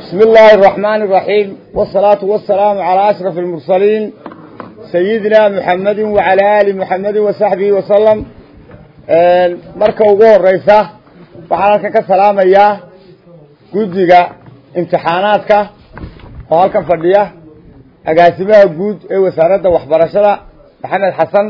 بسم الله الرحمن الرحيم والصلاة والسلام على أشرف المرسلين سيدنا محمد وعلى آل محمد وصحبه وسلم marka ugu horeysa waxaan halkan ka salaamayaa guddiga imtixaanaadka oo halkan fadhiya agaasimaha guud ee wasaaradda waxbarashada maxamed xasan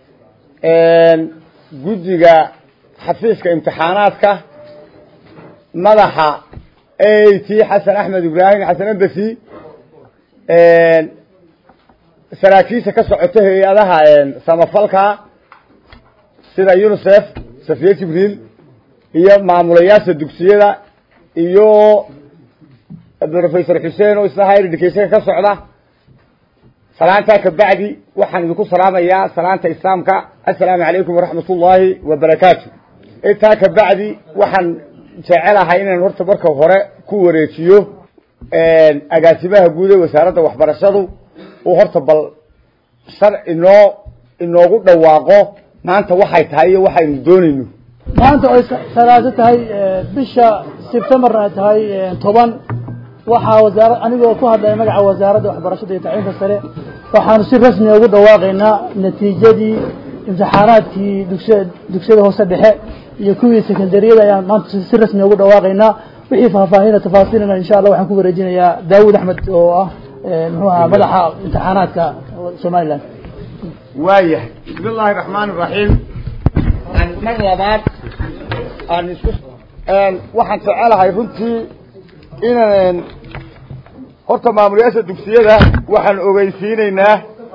guddiga xafiiska imtixaanaadka madaxa a t xasan axmed ibraahim xasan abasi saraakiisha ka socota hay-adaha samafalka sida unicef safiye jibriil iyo maamulayaasha dugsiyada iyo professor xuseen oo isna higher educationka ka socda salaantaa kabacdi waxaan idinku salaamayaa salaanta islaamka assalaamu calaykum waraxmat ullaahi wabarakaatu intaa kabacdi waxaan jecelahay inaan horta marka hore ku wareejiyo agaasimaha guud ee wasaaradda waxbarashadu uu horta bal shar inoo inoogu dhawaaqo maanta waxay tahay iyo waxaynu doonayno maanta ay salaaso tahay bisha sebtembarna ay tahay toban waxaa wasaara anigoo ku hadlaya magaca wasaaradda waxbarashada iyo tacliinta sare waxaanu si rasmi ugu dhawaaqaynaa natiijadii imtixaanaadkii dugsiya dugsiyada hoose dhexe iyo kuwii secondariyada ayaan maanta si rasmi ugu dhawaaqaynaa wixii faahfaahina tafaasiilina insha allah waxaan ku wareejinayaa daawud axmed oo ah muxuu ahaa madaxa imtixaanaadka somaliland waayahay bismi illaahi raxmaan iraxiim mar labaad aan isku waxaan jecelahay runtii inaan horta maamulayaasha dugsiyada waxaan ogeysiinaynaa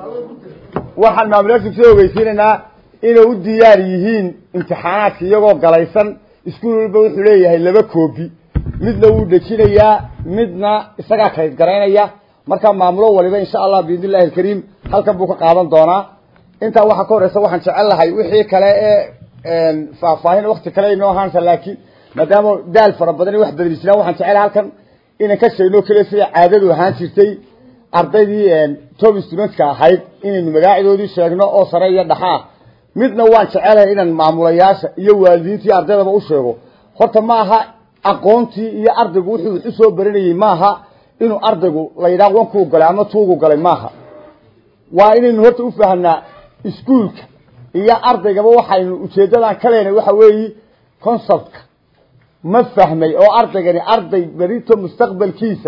waxaan maamulayaasha dugsiyada ogeysiinaynaa inay u diyaar yihiin imtixaanaadka iyagoo galaysan iskuul walba wuxuu leeyahay laba koobi midna wuu dejinayaa midna isagaa kayd garaynaya markaa maamulo waliba insha allah biidn illahi alkariim halkan buu ka qaadan doonaa intaa waxaa ka horeysa waxaan jecel lahay wixii kale ee faahfaahin wakti kale inoo ahaansa laakiin maadaama daal fara badan wax badli jiraan waxaan jecelahay halkan inaan ka sheegno keliya sida caadadu ahaan jirtay ardaydii top studentka ahayd inaynu magaacidoodii sheegno oo sare iyo dhaxa ah midna waan jecelahay inaan maamulayaasha iyo waalidiintii ardaydaba u sheego horta ma aha aqoontii iyo ardaygu wuxuu wax usoo baranayey maaha inuu ardaygu la yidhaha wankuu galay ama tuugu galay maaha waa inaynu horta ufahamnaa iskuolka iyo ardaygaba waxaynu ujeedadan ka leenahay waxa weeyi conceptka ma fahmay oo ardaygani arday berito mustaqbalkiisa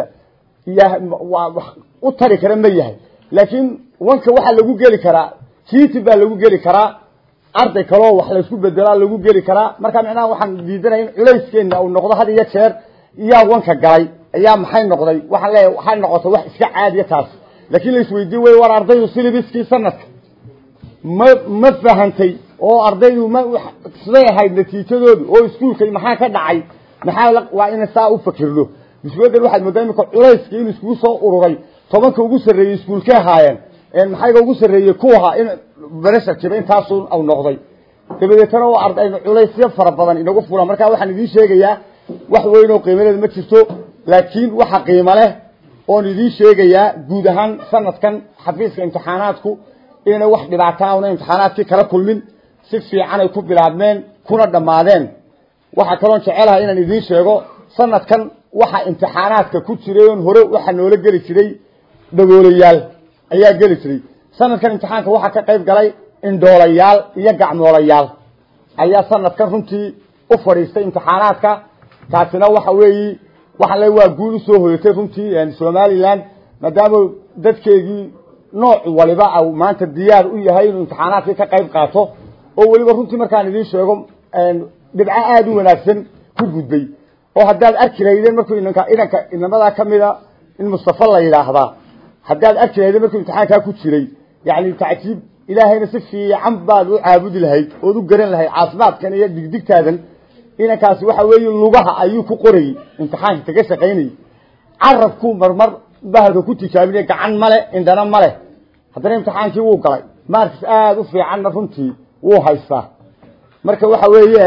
u tari kara ma yahay laakiin wanka waxaa lagu geli karaa tiiti baa lagu geli karaa arday kaloo wax laysku bedelaa lagu geli karaa marka micnaha waxaan diidanaya in culayskeena uu noqdo had iyo jeer iyaa wanka galay ayaa maxay noqday waxaan leeyahay waxay noqotay wax iska caadiya taas laakiin la isweydiin wey war ardaydu silibiskii sanadka ma ma fahantay oo ardaydu ma siday ahayd natiijadoodu oo iskuolka maxaa ka dhacay maxaa waa ina saa u fakirno biswadan waxaad moodaa imika culayskii in iskugu soo ururay tobanka ugu sarreeyey iskuolkay ahaayeen maxayga ugu sarreeyey kuwaha in beresha jira intaasu au noqday dabadeetana oo ardaynu culaysyo fara badan inagu fulaan marka waxaan idiin sheegayaa wax weyn oo qiimadeeda ma jirto laakiin waxa qiimo leh oon idiin sheegayaa guud ahaan sanadkan xafiiska imtixaanaadku inay wax dhibaataa una imtixaanaadkii kala kulmin si fiican ay ku bilaabmeen kuna dhammaadeen waxaa kaloon jecelahay inaan idiin sheego sanadkan waxa imtixaanaadka ku jiray oon hore waxaa noola geli jiray dhagoolayaal ayaa geli jiray sanadkan imtixaanka waxaa ka qayb galay indhoolayaal iyo gacmoolayaal ayaa sanadkan runtii u fadhiistay imtixaanaadka taasina waxa weeyi waxaa le waa guul usoo hoyatay runtii somaliland maadaama dadkeegii nooc waliba au maanta diyaar u yahay inuu imtixaanaadkii ka qayb qaato oo weliba runtii markaan idiin sheego dhibco aada u wanaagsan ku gudbay oo haddaad arki lahaydeen markuu inanka inanka inamadaa kamida in mustafa la yidhaahdaa haddaad arki lahaydeen markuu imtixaankaa ku jiray yani tacjiib ilaahayna si fiican baad u caabudi lahayd ood u garan lahayd caafimaadkan iyo digdigtaadan inankaasi waxa weeye lugaha ayuu ku qorayey imtixaanka kaga shaqaynayay carabku marmar bahalka ku tijaabinay gacan male indhana male haddana imtixaankii wuu galay markis aada u fiicanna runtii wuu haystaa marka waxa weeye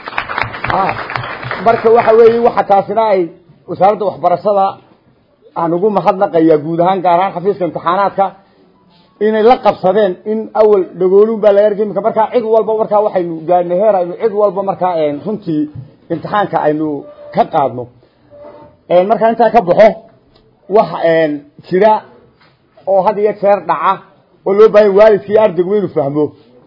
marka waxa weeye waxa taasina ay wasaaradda waxbarashada aan ugu mahadnaqayaa guud ahaan gaar ahaan xafiiska imtixaanaadka inay la qabsadeen in awal dhagoolun baa laga argay imika markaa cid walba markaa waxaynu gaadhnay heer aynu cid walba markaa runtii imtixaanka aynu ka qaadno markaa intaa ka baxo wax jira oo had iyo jeer dhaca oo loo baahanya waalidkii ardaygu inuu fahmo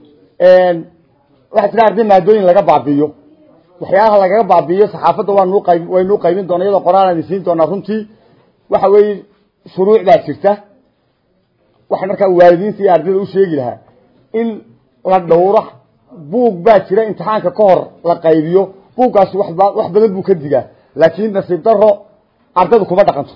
waxaa jira arday maadooyin laga baabi'iyo waxyaalaha lagaga baabi'iyo saxaafadda waanu qayb waynuu qaybin doona iyadoo qoraan aan isiin doonaa runtii waxa weeye shuruuc baa jirta waxay markaa waalidiinta iyo ardayda u sheegi lahaa in la dhowro buug baa jira imtixaanka ka hor la qaybiyo buuggaasi waba wax badan buu ka digaa laakiin nasiib daro ardaydu kuma dhaqanto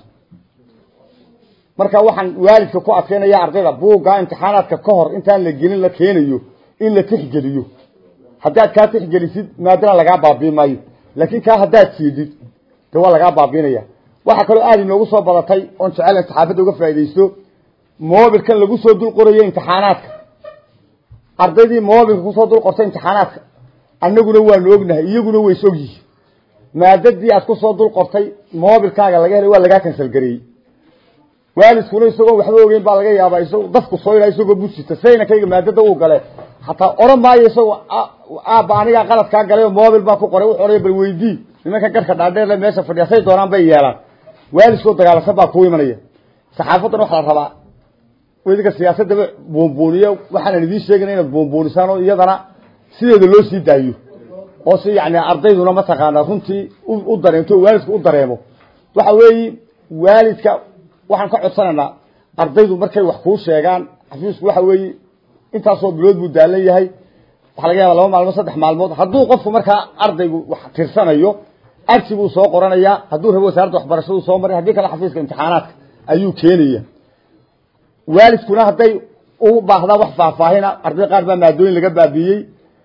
marka waxaan waalidka ku adkeynaya ardayda buugga imtixaanaadka ka hor intaan la gelin la keenayo in la tixgeliyo haddaad kaa tixgelisid maadana lagaa baabiin maayo laakiin kaa haddaad siidid de waa lagaa baabiinaya waxaa kaloo aada inoogu soo badatay oon jecel saxaafadda uga faaidaysto mobilkan lagu soo dul qorayo imtixaanaadka ardaydii mobilka kusoo dul qortay imtixaanaadka annaguna waanu ognahay iyaguna ways ogyihiin maadadii aad kusoo dul qortay mobilkaaga laga helay waa lagaa kansal gareeyey waalidkuna isagoo waxba ogeyn baa laga yaabaa isagoo dafku soo ilaa isagoo busita saynankayga maadada uu gale hataa odhan maayo isagoo aabba anigaa qaladkaa galay oo mobil baa ku qoray wuxuu odhaya bal weydii nimanka garhka dhaadheerle meesha fadhiya say doonaan bay yeelaan waalidkoo dagaalansan baa kuu imanaya saxaafaddan waxaa la rabaa idinka siyaasadaba buunbuuniyo waxaanan idiin sheegana inaad buunbuunisaan oo iyadana sideeda loo sii daayo oo si yani ardayduna mataqaanaa runtii u dareemto waalidku u dareemo waxa weeye waalidka waxaan ka codsanaynaa ardaydu markay wax kuu sheegaan xafiisku waxa weeye intaasoo bilood buu daalan yahay waxaa laga yaaba laba maalmood saddex maalmood hadduu qofku markaa ardaygu wax tirsanayo arsi buu soo qoranayaa hadduu rabo wasaaradda waxbarashadu soo maray haddii kale xafiiska imtixaanaadka ayuu keenaya waalidkuna hadday u baahdaan wax faahfaahina arday qaar baa maadooyin laga baabiiyey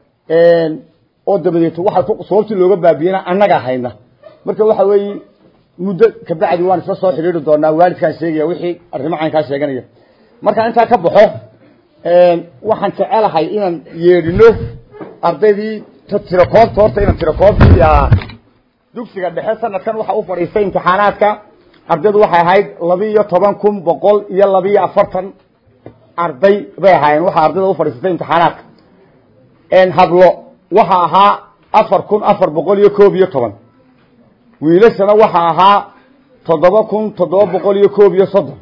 oo dabadeeto waxa sababtii looga baabiyeyna annagaa hayna marka waxa weeye muddo kabacdi waan isla soo xidhiiri doonaa waalidkaan sheegaya wixii arrimo caynkaa sheeganaya markaan intaa ka baxo waxaan jecelahay inaan yeedhino ardaydii tirakoobta horta inaan tirakoobtii dugsiga dhexe sanadkan waxa u fadhiistay imtixaanaadka ardaydu waxay ahayd laba iyo toban kun boqol iyo laba iyo afartan arday bay ahaayeen waxaa ardayda u fadhiisatay imtixaanaadka hablo waxa ahaa afar kun afar boqol iyo koob iyo toban wiilashana waxa ahaa toddoba kun toddoba boqol iyo koob iyo soddon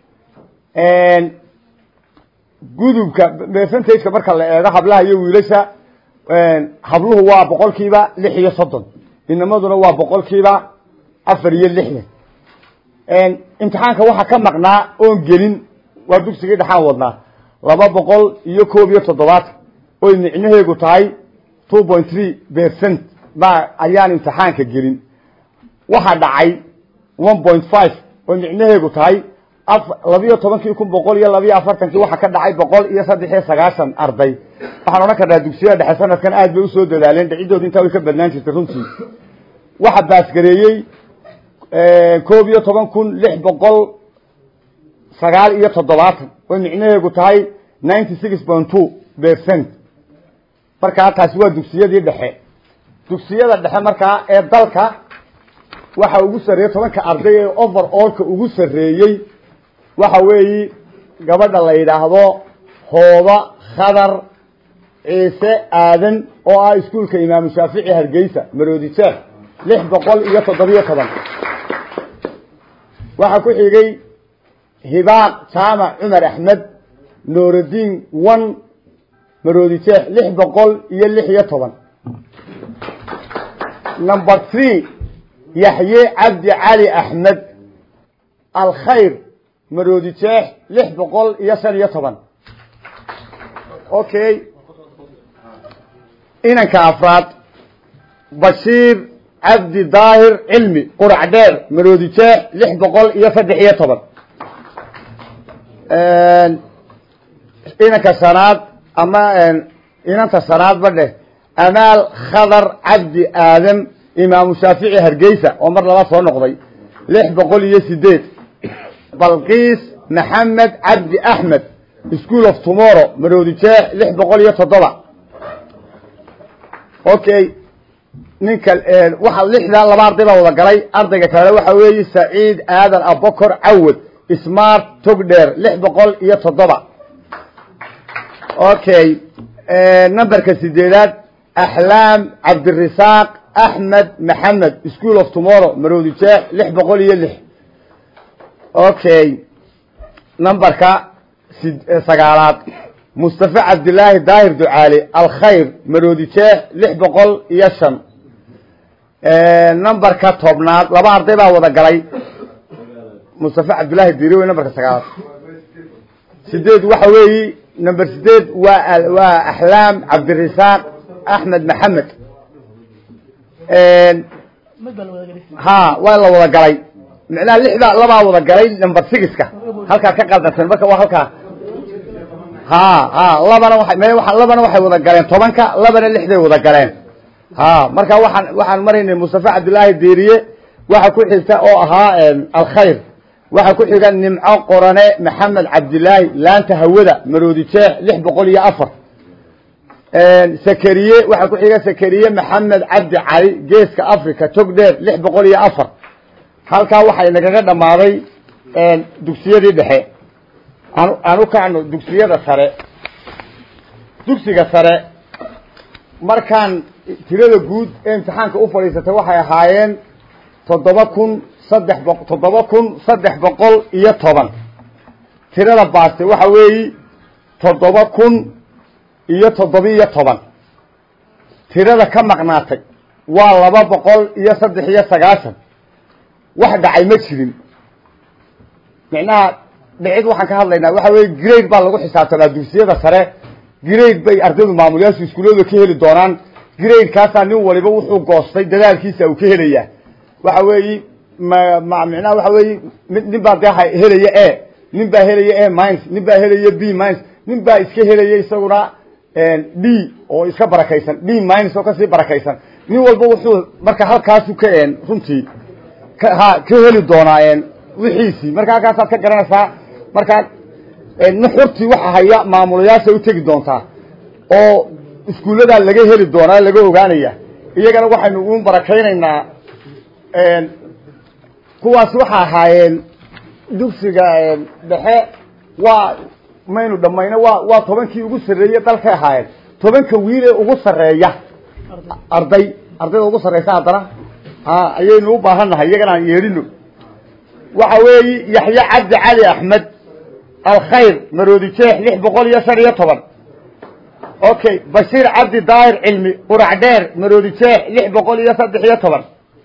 gudubka percentageka marka la eego hablaha iyo wiilasha habluhu waa boqolkiiba lix iyo soddon inamaduna waa boqolkiiba afar iyo lixdan imtixaanka waxaa ka maqnaa oon gelin waa dugsigii dhexaan wadnaa laba boqol iyo koob iyo toddobaatan oy micnaheegu tahay two point three percent baa ayaan imtixaanka gelin waxaa dhacay one point five oo micnaheegu tahay labiyo tobankii kun boqol iyo labiyo afartankii waxaa ka dhacay boqol iyo saddex iyo sagaashan arday waxaan odhan karnaa dugsiyada dhexe sanadkan aad bay usoo dadaaleen dhacidooda intaa way ka badnaan jirtay runtii waxaa baasgareeyey koob iyo toban kun lix boqol sagaal iyo toddobaatan oo micnaheegu tahay ninety six point two percent markaa taasi waa dugsiyadii dhexe dugsiyada dhexe markaa ee dalka waxa ugu sarreeyey tobanka arday ee over allka ugu sarreeyey waxa weeyi gabadha la yidhaahdo hooba khadar ciise aadan oo ah iskuolka imaamu shaafici hargeysa maroodi jeex lix boqol iyo toddobiyo toban waxaa ku xigay hibaaq jaamac cumar axmed nooraddiin one maroodi jeex lix boqol iyo lix iyo toban number three yaxye cabdi cali axmed alkhayr maroodi jeex lix boqol iyo shan iyo toban okay inanka afraad bashiir cabdi daahir cilmi qurac dheer maroodi jeex lix boqol iyo saddex iyo toban inanka shanaad ama inanta shanaad ba dheh amaal khadar cabdi aadam imaamu shaafici hargeysa oo mar labaad soo noqday lix boqol iyo sideed balqiis maxamed cabdi axmed school of tomorrow maroodi jeex lix boqol iyo toddoba okay ninka waxa lixdaa laba arday baa wada galay ardayga kale waxa weeye saciid aadan abokor cawad smart togdheer lix boqol iyo toddoba okay numberka sideedaad axlaam cabdirasaaq axmed maxamed school of tomorrow maroodi jeex lix boqol iyo lix okay numberka sagaalaad mustafa cabdilaahi daahir ducaale alkhayr maroodi jeex lix boqol iyo shan numberka tobnaad laba arday baa wada galay mustafa cabdillaahi diri wey numberka sagaalaad sideed waxa weeyi number sideed waa waa axlaam cabdirasaaq axmed maxamed ha waa la wada galay micnaha lixda labaa wada galay number sixka halkaa ka qaldansan marka waa halkaa ha ha labana waa m labana waxay wada galeen tobanka labana lixday wada galeen ha marka waxaan waxaan maraynay mustafa cabdillaahi deriye waxa ku xigta oo ahaa alkhayr waxaa ku xiga nimco qorane maxamed cabdilaahi laanta hawada maroodi jeex lix boqol iyo afar sakariye waxaa ku xiga sakariye maxamed cabdi cali geeska africa togdheer lix boqol iyo afar halkaa waxay nagaga dhammaaday dugsiyadii dhexe an aan u kacno dugsiyada sare dugsiga sare markaan tirada guud ee imtixaanka u fadhiisatay waxay ahaayeen toddoba kun saddex boq toddoba kun saddex boqol iyo toban tirada baastay waxa weeyi toddoba kun iyo toddoba-iyo toban tirada ka maqnaatay waa laba boqol iyo saddex iyo sagaashan wax dhacay ma jirin micnaha dhicid waxaan ka hadlaynaa waxa weeye grade baa lagu xisaabtamaa dugsiyada sare grade bay ardaydu maamulayaashu iskuullada ka heli doonaan grade kaasaa nin waliba wuxuu goostay dadaalkiisa uu ka helayaa waxa weeyi ma ma micnaha waxa weeye mid nin baa dee helaya e nin baa helaya e mines nin baa helaya b mines nin baa iska helaya isaguna d oo iska barakaysan d mines oo kasii barakaysan nin walba wuxuu marka halkaasu ka runtii ha ka heli doonaa wixiisii marka halkaasaad ka garanaysaa markaa nuxurtii waxa haya maamulayaasha u tegi doontaa oo iskuulladaa laga heli doonaa laga ogaanaya iyagana waxaynu u barakaynaynaa kuwaas waxa ahaayeen dugsiga dhexe waa maynu dhamayno waa waa tobankii ugu sarreeye dalkay ahaayeen tobanka wiil ee ugu sarreeya arday ardayda ugu sarreysa haddana ha ayaynu u baahan nahay iyagana aan yeedhino waxa weeyi yaxye cabdi cali axmed alkhayr maroodi jeex lix boqol iyo shan iyo toban okay bashiir cabdi daahir cilmi qurac dheer maroodi jeex lix boqol iyo saddex iyo toban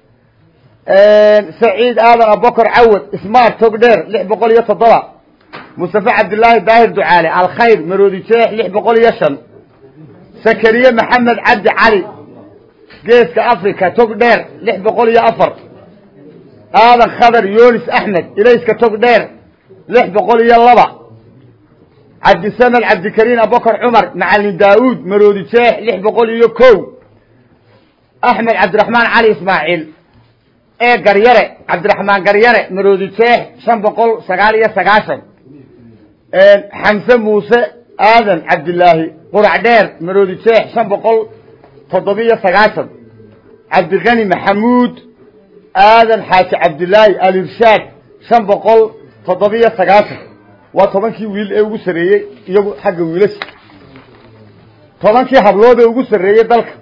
saciid aadan abokor cawad ismaar tog dheer lix boqol iyo toddoba mustafa cabdillaahi daahir ducaale alkhayr maroodi jeex lix boqol iyo shan sakariye maxamed cabdi cali geeska africa tog dheer lix boqol iyo afar aadan khadar yonis axmed ilayska tog dheer lix boqol iyo laba cabdisamed cabdikariin abokor cumar macalin daauud maroodi jeex lix boqol iyo kow axmed cabdiraxmaan cali ismaaciil ee garyare cabdiraxmaan garyare maroodi jeex shan boqol sagaal iyo sagaashan xamse muuse aadan cabdilaahi qurac dheer maroodi jeex shan boqol toddobiyo sagaashan cabdiqani maxamuud aadan xaaji cabdilaahi alirshaad shan boqol toddobiyo sagaashan waa tobankii wiil ee ugu sarreeyey iyagu xagga wiilasha tobankii hablood ee ugu sarreeyey dalka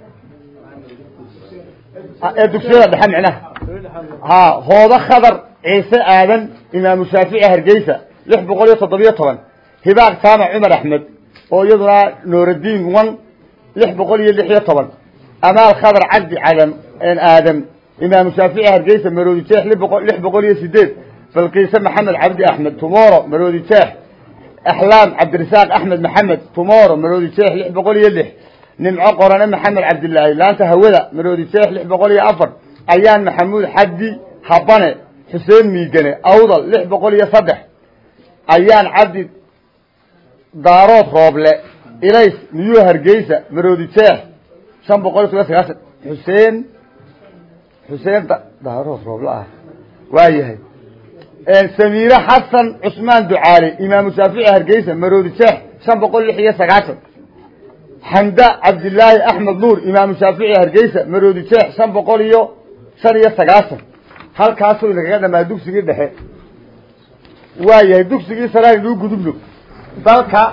ee dugsiyada dhexe micnaha ha hoodo khadar ciise aadan imaamu shaafici hargeysa lix boqol iyo toddobiyo toban hibaaq saama cumar axmed oo iyaduna nooradiin one lix boqol iyo lix iyo toban amaal khadar cabdi cadam aadam imaamu shaafici hargeysa maroodi jeex lix boqol iyo sideed balqiise maxamed cabdi axmed tumoro maroodi jeex axlaam cabdirasaaq axmed maxamed tumoro maroodi jeex lix boqol iyo lix nimco qorane maxamed cabdilaahi laanta hawada maroodi jeex lix boqol iyo afar ayaan maxamuud xaddi habane xuseen miigane awdal lix boqol iyo saddex ayaan cabdi daarood rooble ilays niyuu hargeysa maroodi jeex shan boqol iyo toban sagaashan xuseen xuseen daarood rooble ah waayahay samiire xasan cusmaan ducaale imaamu shaafici hargeysa maroodi jeex shan boqol lix iyo sagaashan xamda cabdilaahi axmed nuur imaamu shaafici hargeysa maroodi jeex shan boqol iyo shan iyo sagaashan halkaasuu inagaga dhamaa dugsigii dhexe waayahay dugsigii sare aynuu gudubno dalka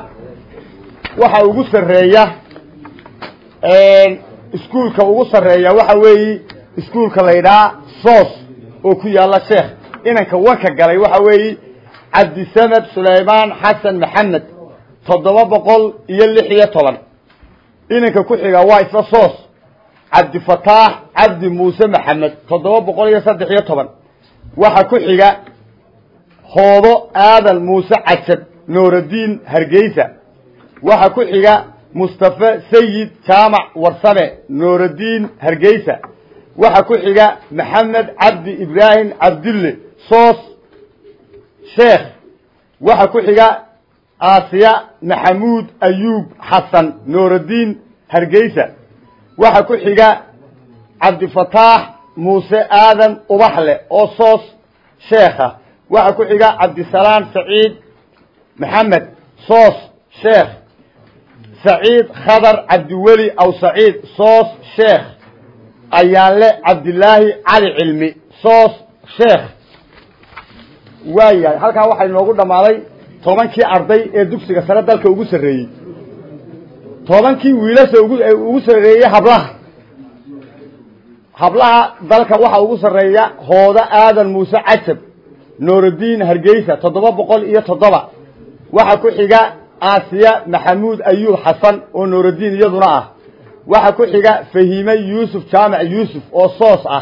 waxa ugu sarreeya iskuolka ugu sarreeya waxa weeyi iskuulka la yidhaha soos oo ku yaalla sheekh inanka wanka galay waxa weeye cabdisamed sulaymaan xasan maxamed toddoba boqol iyo lix iyo toban inanka ku xiga waa isla soos cabdifataax cabdi muuse maxamed toddoba boqol iyo saddex iyo toban waxa ku xiga hoodo aadan muuse cajab nooraddiin hargeysa waxa ku xiga mustafe sayid jaamac warsame nooraddiin hargeysa waxa ku xiga maxamed cabdi ibraahim cabdulle soos sheekh waxa ku xiga aasiya maxamuud ayuub xasan nooraddiin hargeysa waxa ku xiga cabdifataax muuse aadan ubaxle oo soos sheekha waxa ku xiga cabdisalaam saciid maxamed soos sheekh saciid khadar cabdiweli aw saciid soos sheekh ayaanle cabdilaahi cali cilmi soos sheekh waayahay halkaa waxaa inoogu dhammaaday tobankii arday ee dugsiga sare dalka ugu sarreeyey tobankii wiilasha ugu ugu sarreeyey hablaha hablaha dalka waxaa ugu sarreeya hooda aadan muuse cajab nooraddiin hargeysa toddoba boqol iyo toddoba waxa ku xiga aasiya maxamuud ayuub xasan oo nooraddiin iyaduna ah waxa ku xiga fahiime yuusuf jaamac yuusuf oo soos ah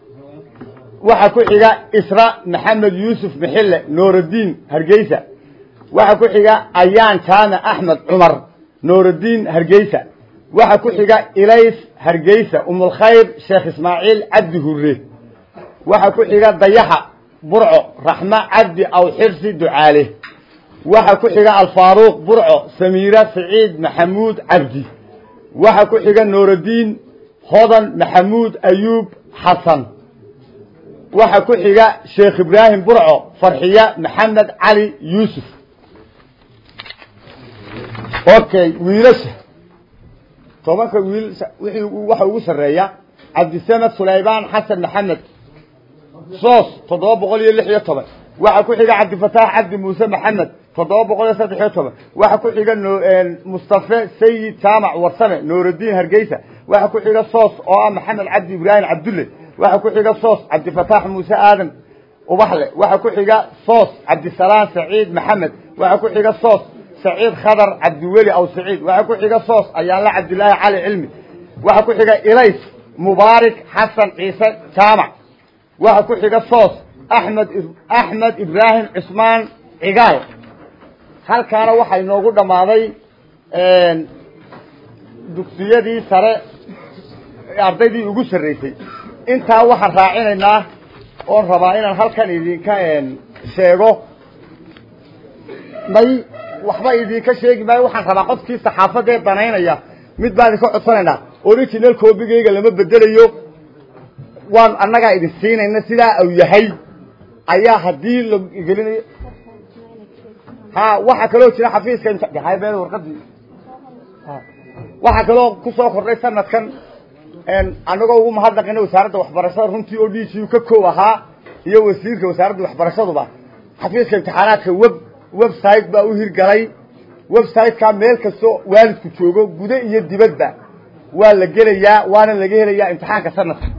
waxa ku xiga isra maxamed yuusuf mixille nooraddiin hargeysa waxa ku xiga ayaan jaamac axmed cumar nooraddiin hargeysa waxa ku xiga ilays hargeysa umulkhayr sheekh ismaaciil cabdi hurre waxa ku xiga dayaxa burco raxmo cabdi aw xirsi ducaale waxa ku xiga alfaaruuq burco samiira saciid maxamuud cabdi waxa ku xiga nooraddiin hodan maxamuud ayuub xasan waxa ku xiga sheekh ibraahim burco farxiya maxamed cali yuusuf okay wiilasha tobanka wiil wixii waxa ugu sarreeya cabdisamed sulaymaan xasan maxamed soos toddoba boqol iyo lix iyo toban waxa ku xiga cabdifataax cabdi muuse maxamed toddoba boqol iyo saddex iyo toban waxa ku xiga mustafe sayid jaamac warsame nooraddiin hargeysa waxa ku xiga soos oo ah maxamed cabdi ibraahim cabdulle waxa ku xiga soos cabdifataax muuse aadan ubaxle waxa ku xiga soos cabdisalaam saciid maxamed waxa ku xiga soos saciid khadar cabdiweli aw saciid waxa ku xiga soos ayaanla cabdilaahi cali cilmi waxa ku xiga ilays mubaarik xasan ciise jaamac waxa ku xiga soos axmed axmed ibraahim cismaan cigaal halkaana waxaa inoogu dhammaaday dugsiyadii sare ardaydii ugu sarreysay intaa waxaan raacinaynaa oon rabaa inaan halkan idinka sheego may waxba idinka sheegi maayo waxaan rabaa qofkii saxaafadee danaynaya mid baan idinka codsanaynaa original copygayga lama bedelayo waan annagaa idin siinayna sidaa uu yahay ayaa haddii la gelinayo ha waxaa kaloo jira xafiiska imtixaan warqadii waxaa kaloo kusoo kordhay sanadkan annagoo ugu mahadnaqina wasaaradda waxbarashada runtii oo d g u ka koow ahaa iyo wasiirka wasaaradda waxbarashaduba xafiiska imtixaanaadka web website baa u hirgalay website-ka meel kastoo waalidku joogo gude iyo dibadba waa la gelayaa waana laga helayaa imtixaanka sanadka